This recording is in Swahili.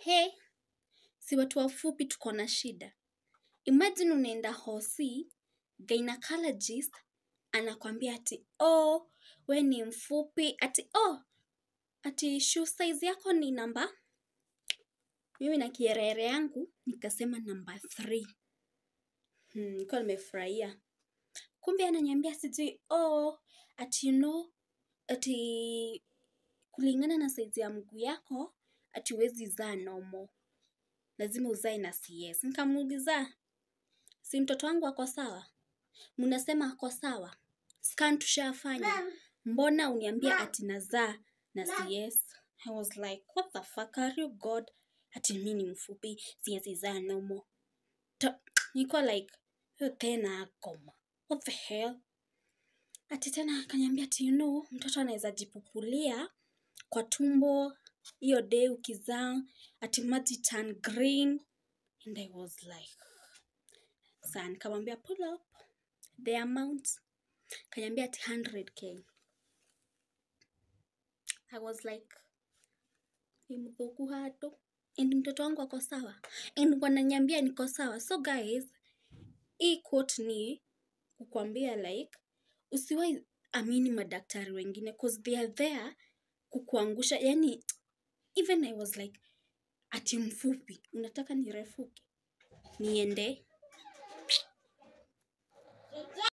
he si watu wafupi tuko na shida imagine unaenda hosi gynecologist anakwambia ati oh we ni mfupi ati oh ati shoe size yako ni namba mimi na kierere yangu nikasema namba 3 hmm, nilikuwa nimefurahia kumbe ananiambia sijui oh ati you know ati kulingana na saizi ya mguu yako ati huwezi zaa nomo lazima uzae na cs nikamuuliza si mtoto wangu ako sawa mnasema ako sawa scan tushafanya mbona uniambia ati nazaa na cs i was like what the fuck are you god ati mi ni mfupi siwezi zaa nomo Ta- niko like hiyo tena akoma what the hell ati tena akaniambia ati you know mtoto anaweza jipupulia kwa tumbo hiyo day ukizaa ati maji turn green and i was like saa nikamwambia pull up the amount kanyambia ati 100k i was like ni mthuku hado and mtoto wangu ako sawa and wananyambia niko sawa so guys hii quote ni kukwambia like usiwai amini madaktari wengine cause they are there kukuangusha yani even i was like ati mfupi unataka nirefuke niende